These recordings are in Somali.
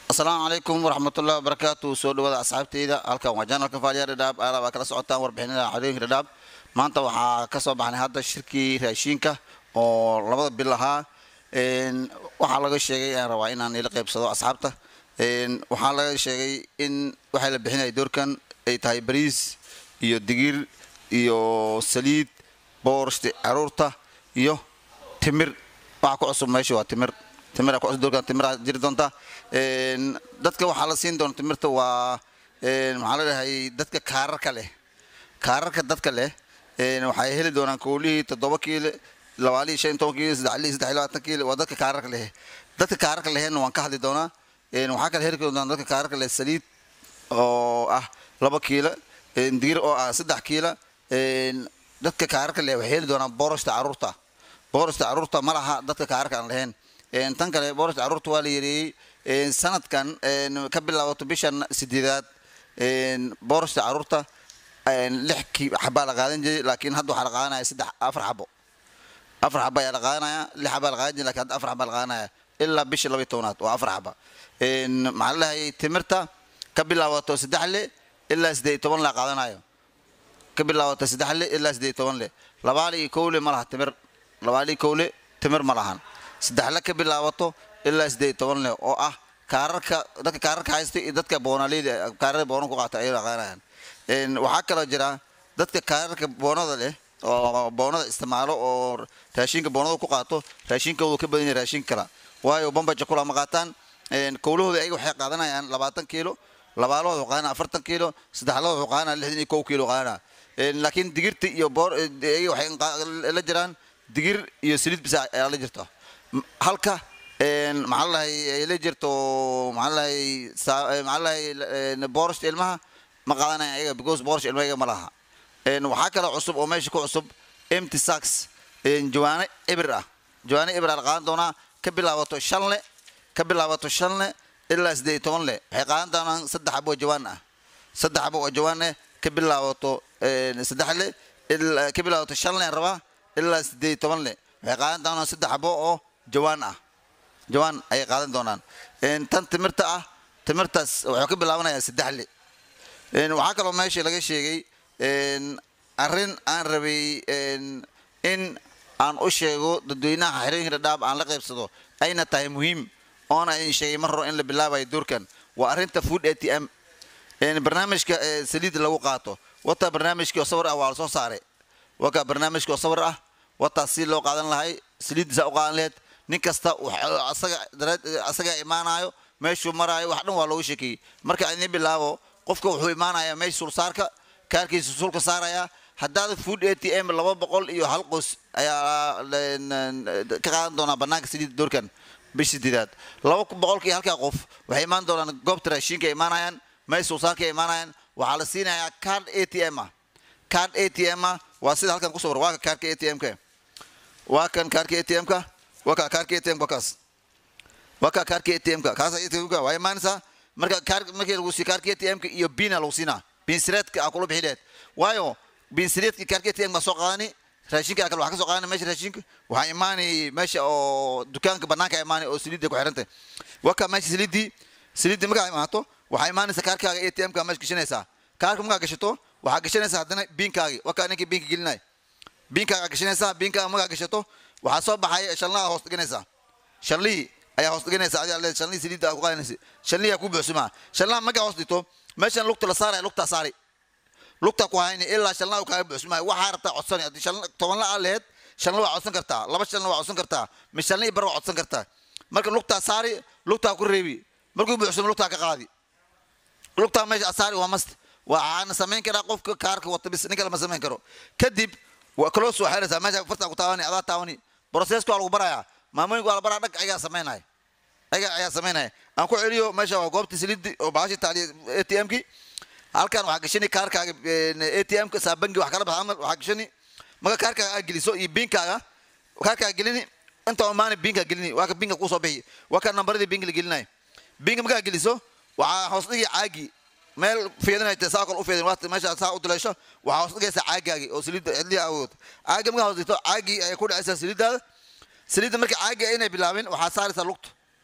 asalaamu calaykum waraxmatullahi wabarakaatu soo dhawaada asxaabteyda halkan waa janalka faaliya dhadhaab aala baa kala socotaan warbixinada cadooyinka dhadhaab maanta waxaa ka soo baxnay hadda shirkii raashiinka oo labada bil ahaa waxaa laga sheegay aan rabaa inaan ila qaybsado asxaabta waxaa laga sheegay in waxaa la bixinaya doorkan ay tahay bariis iyo digir iyo saliid boorshti caruurta iyo timir waxa ku cusub meesha waa timir timira ku cusub doorkan timira jiri doonta dadka waxaa la siin doona timirta waa maxaa la dhahay dadka kaararka leh kaararka dadka leh waxay heli doonaan koolihii toddoba kiile labaalihii shan toban kiile saddexlihii saddex labaatan kiile waa dadka kaararka leh dadka kaararka lehna waan ka hadli doonaa waxaa kale heli doonaan dadka kaararka leh saliid oo ah laba kiila digir oo ah saddex kiila dadka kaararka leh waxay heli doonaan boorashta caruurta boorashta caruurta ma laha dadka kaararka aan lahayn tan kale boorashta caruurta waa la yareeyey sanadkan ka bilaabato bishan sideedaad boorashta caruurta lix xabaa la qaadan jiray laakiin hadda waxaa la qaadanaya saddex afar xabo afar xaba ayaa la qaadanaya lix xabaa la qaadan jiray lakin hadda afar xabaa la qaadanaya ilaa bisha laba iyo tobnaad waa afar xaba maxaa la dhahayay timirta ka bilaabato saddex le ilaa siddeed iyo toban la qaadanayo ka bilaabato saddex le ilaa siddeed iyo toban le labaali iyo kowle ma laha timir labaali iyo kowle timir ma lahan saddexle ka bilaabato ilaa siddeed iyo toban le oo ah kaararka dadka kaararka haysta iyo dadka boonaleyda kaarada boonan ku qaata ayay qaadanayaan waxaa kaloo jira dadka kaararka boonada leh oo boonada isticmaalo oo raashinka boonada ku qaato raashinkoodu ka badan yahay raashin kala waayo bambaja kula ma qaataan kowlahooda ayaga waxay qaadanayaan labaatan kiilo labaalahooda waxuu qaadanaya afartan kiilo saddexlahooda waxuu qaadanaya lixdan iyo kow kiilo qaadanaya laakiin digirta iyo boor ayaga waxay la jiraan digir iyo saliid bisa ayaa la jirta halka maxaa lahay ay la jirto maxaa lahay maxaa lahay boorashta ilmaha ma qaadanaya ayaga because boorashta ilmaha ayaga ma laha waxaa kaloo cusub oo meesha ku cusub empty sacks jawaano ibir ah jawaano ibir ah la qaadan doonaa ka bilaabato shan le ka bilaabato shan le ilaa siddeed iyo toban le waxay qaadan doonaan saddex xabo oo jawaan ah saddex xabo oo jawaan eh ka bilaabato saddex le ka bilaabato shan le rabaa ilaa siddeed iyo toban le waxay qaadan doonaan saddex xabo oo jawaan ah jawaan ayay qaadan doonaan tan timirta ah timirtaas wuxuu ka bilaabanayaa saddex le waxaa kaloo meesha laga sheegay arrin aan rabay in aan u sheego dadweynaha xerooyinka dhadhaab aan la qaybsado ayna tahay muhiim oona idin sheegay mar hore in la bilaabayo doorkan waa arrinta food a t m barnaamijka saliidda lagu qaato wataa barnaamijkii oo sawir ah waa la soo saaray wakaa barnaamijkii oo sawir ah wataa si loo qaadan lahay saliiddiisa u qaadan laheyd nin kasta asagaa imaanayo meeshuu maraayo wax dhan waa loogu sheekeeyey marka idin bilaabo qofka wuxuu imaanayaa meesha sulsaarka kaarkiisa sulka saaraya haddaada food a t m laba boqol iyo hal qos ayaa ka qaadan doonaa banaanka saliidda doorkan bish sideedaad laba boqolkii halkaa qof waxay imaan doonaan goobta raashiinka ay imaanayaan meesha sulsaarka ay imaanayaan waxaa la siinayaa card a t m ah card a t m ah waa sida halkan kusoo war waa ka kaarka a t m-ka waa kan kaarka a t m-ka waa ka kaarka a t m-ka kaas waa ka kaarka a t m-ka kaas a t m-ka waa imaanaysaa marka kaar markii lagu siiyo kaarka a t m-ka iyo bina lagu siinaa binsireedka aa kula bixi lehed waayo binsireedka kaarka a t m baa soo qaadani raashinka kale waxaa ka soo qaadani meesha raashinka waxaa imaanay meesha oo dukaanka banaanka imaanay oo saliidda ku xirantay waa ka meesha saliiddii saliiddii markaa imaato waxaa imaanaysa kaarkaaga a t m-ka meesha gashanaysaa kaarka markaa gashato waxaa gashanaysaa haddana biinkaagi waa kaa ninkii biinka gelinay biinkaaga gashanaysaa biinkaaga markaa gashato waxaa soo baxaya shanlaha hoos dhiganaysaa shanlihii ayaa hoos dhiganaysa adiga leed shanlihii saliidda ku qaadanaysa shanlihii aa ku buuxsumaa shanlaha markaa hoos dhigto meeshan lugta la saaraya lugtaa saari lugtaa ku hayni ilaa shanlaha kaaga buuxsumaaya waxaa rabtaa codsani haddii shan toban la aa lehed shanla waa codsan kartaa laba shanla waa codsan kartaa mi shanlihii bar waa codsan kartaa marka lugtaa saari lugtaa ku reebi markuu buuxsumo lugtaa ka qaadi lugtaa meesha saari waa mast waxaana samayn karaa qofka kaarka wata bis nin kale ma samayn karo kadib waa kaloo soo xeeraysaa meesha fartaa ku taawani adaa taawani broseska waa lagu barayaa maamooyinka waa la baraa dhag ayagaa samaynaya ayaga ayaa samaynaya aan ku celiyo meesha waa goobta saliiddi oo baashi taaliya a t m-ki halkan waxaa gashani kaarkaaga a t m-ka saabangi wax kala baxa amal waxaa gashani marka kaarkaaga aad geliso iyo biinkaaga kaarkaaga gelini inta maani biinkaa gelini waa ka biinka kusoo bixi waa ka nambaradii biinka la gelinayo biinka markaa geliso waxaa hoos dhigi caagi meel fiidinayta saa kale u fiidin waata meesha saa u dileysho waxaa hoos dhigaysa caagaagi oo saliidda cidliha awood caagi markaa hoos dhigto caagii ayay ku dhacaysaa saliiddaada saliidda marka caagi inay bilaabin waxaa saaraysaa lugta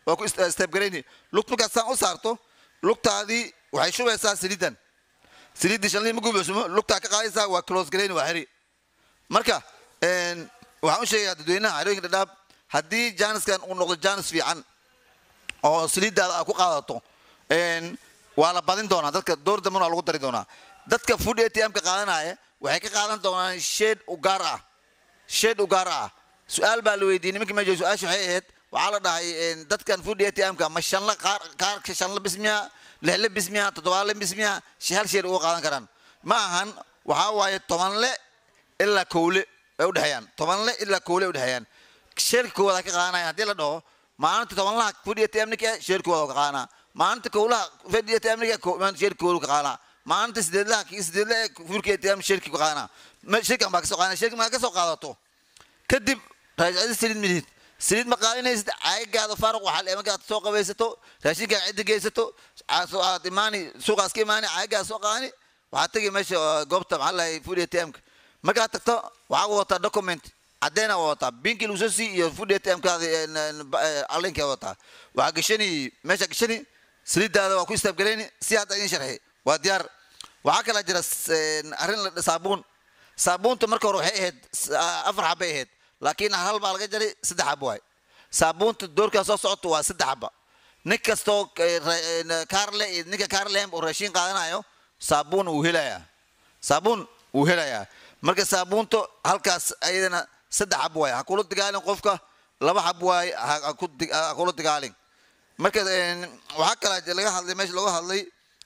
waa ku step garayni lugta markaad saan u saarto lugtaadii waxay shubaysaa saliidan saliiddii shanlii ma gubaysumo lugtaa ka qaadaysaa waa close garayni waa xiri marka waxaan u sheegayaa dadweynaha xerooyinka dhadhaab haddii jaaniskan uu noqdo jaanis fiican oo saliiddaada aad ku qaadato waa la badin doonaa dadka door dambana waa lagu dari doonaa dadka food atm-ka qaadanaya waxay ka qaadan doonaan sheed u gaar ah sheed u gaar ah su-aal baa la weydiiyey nimankii meesha su-aasha waxay ahayd waxaa la dhahay dadkan food atm-ka ma shanla qaar qaarka shanla bismiya lixle bismiya toddobaale bismiya hal sheed uga qaadan karaan ma ahan waxaa waaye tobanle ilaa kowle ay udhexeeyaan tobanle ilaa kowle ay udhexeeyaan sheerka koowaad ka qaadanaya haddii la dhaho maalinta tobanlaha food atm-nika sheerka koowaad ka qaadanaa maalinta kowlaha food atm-nika sheerka koowaad ka qaadanaa maalinta sideedlaha sideedla ee fuurka atm sheerki ku qaadanaa shirkan baa ka soo qaadanaa shirkan baa ka soo qaadato kadib raajicada saliid midid saliid ma qaadanaysid caagagaada faaruq waxaa eemagaad soo qabaysato raashinkaa cidda geysato aad imaani suuqaas ka imaani caagagaada soo qaadani waxaad tegi meesha goobta maxaa lahay food atm-ka markaad tagto waxaa wadataa document caddeena wadataa binkii lagu soo sii iyo food atm-kaada allinkaa wadataa waxaa gashani meesha gashani saliiddaada waa ku istaabgalayni si hadda idin sharxi waa diyaar waxaa kalaa jira arrin saabuun saabuunta marka hore waxay ahayd afar xabbay ahayd laakiin hal baa laga jaray saddex xabba waay saabuunta doorkaa soo socoto waa saddex xabba nin kastoo kaarle iyo ninka kaarlehem oo raashiin qaadanayo saabuun uu helayaa saabuun uu helayaa marka saabuunta halkaas ayadana saddex xab waay ha kula dagaalin qofka laba xab waay ha kula dagaalin marka waxaa kalaa laga hadlay meesha looga hadlay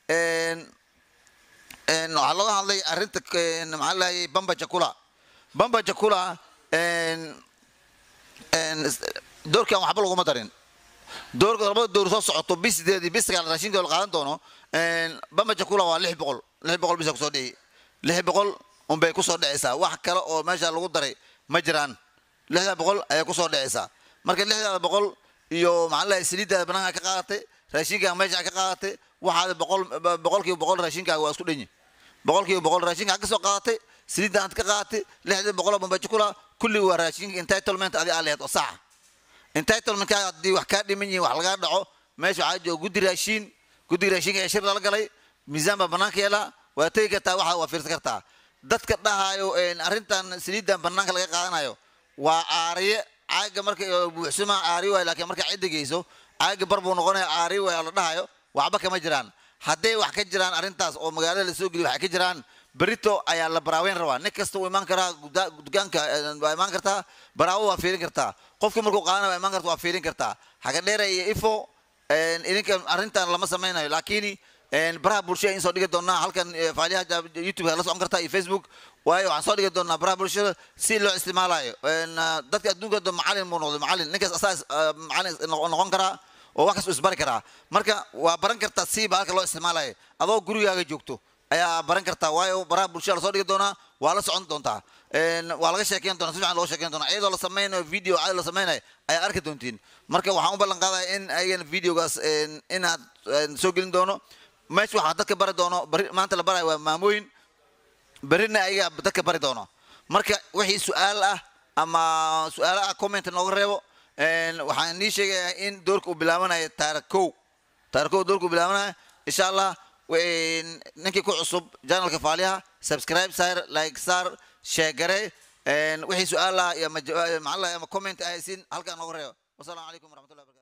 waxaa looga hadlay arrinta maxaa lahayay bamba jakula bamba jakula doorkan waxba laguma darin doorka labada door soo socoto bis sideed iyo bis sagaal raashinka la qaadan doono bamba jakula waa lix boqol lix boqol bisa kusoo dhici lix boqol unbay kusoo dhacaysaa wax kale oo meesha lagu daray ma jiraan lixda boqol ayay kusoo dhacaysaa marka lixdaada boqol iyo maxaa lahay saliiddaada banaanka ka qaadatay raashinkaa meesha ka qaadatay waxaad boqol boqolkiiba boqol raashinkaaga waa isku dhanyi boqolkiiba boqol raashinkaa ka soo qaadatay saliidda aad ka qaadatay lixdii boqoloo bambajikula kulli waa raashinka entitlement adi aa lehed oo saxa entitlementkaaga haddii wax kaa dhiman yihin wax lagaa dhaco meesha waxaa jooga guddi raashiin guddiga raashinka ee shir lala galay miisaan baa banaanka yeelaa waa tegi kartaa waxa waa fiirsan kartaa dadka dhahaayo arrintan saliiddan banaanka laga qaadanayo waa aariye caaga marka buuxsuma aari waay laakiin markaa cidda geyso caaga bar buu noqonaya aari waay oo la dhahayo waxba kama jiraan hadday wax ka jiraan arrintaas oo magaalada la soo geliyo waxay ka jiraan berito ayaa la baraaweyn rabaa nin kasta wuu imaan karaa dukaanka waa imaan kartaa baraawo waa fiirin kartaa qofkii markuu qaadana waa imaan karta waa fiirin kartaa haga dheera iyo ifo idinka arrintan lama samaynayo laakiin baraha bulshada in soo dhigi doonaa halkan faaliyaha youtube la socon kartaa iyo facebook waayo waxaan soo dhigi doonaa baraha bulshada si loo isticmaalayo dadka adduunka do macalin buu noqday macalin ninkaas asaas macalin noqon karaa oo wax kasta isbari karaa marka waa baran kartaa siiba halka loo isticmaalayo adoo gurigaaga joogto ayaa baran kartaa waayo baraha bulshada lasoo dhigi doonaa waa la socon doontaa waa laga sheekeyn doonaa si fiican loo sheekeyn doonaa iyadoo la sameynayo video caadi la sameynayo ayaa arki doontiin marka waxaan u ballan qaadaya in ayagana videogaas inaad soo gelin doono meesha waxaa dadka bari doono bari maanta la barayo waa maamooyin berrina ayaga dadka bari doono marka wixii su-aal ah ama su-aalo ah comment nooga reebo waxaan nii sheegayaa in doorka uu bilaabanayo taarikh kow taarikh kow doorka uu bilaabanaya insha allah ninkii ku cusub janalka faaliyaha subscribe saar like saar sheegare wixii su-aal ah iyo maxaa ama comment ahaysiin halkaa nooga reebo wasalaamu calaykum waraxmatullahi barakatu